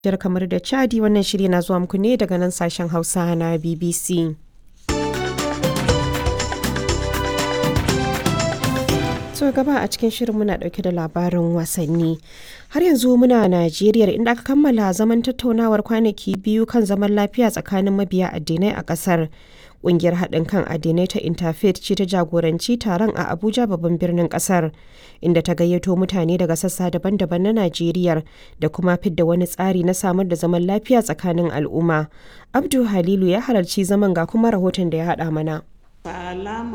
Jar kamar da Chadi wannan shiri na zuwa muku ne daga nan sashen Hausa na BBC. So gaba a cikin shirin muna dauke da labarin wasanni. Har yanzu muna Najeriya inda aka kammala zaman tattaunawar kwanaki biyu kan zaman lafiya tsakanin mabiya addinai a kasar. Ƙungiyar haɗin kan addinai ta Interfaith ce ta jagoranci taron a Abuja babban birnin ƙasar, inda ta gayyato mutane daga sassa daban-daban na Najeriya da kuma fidda wani tsari na samar da zaman lafiya tsakanin al'umma. Abdu Halilu ya halarci zaman ga kuma rahoton da ya haɗa mana.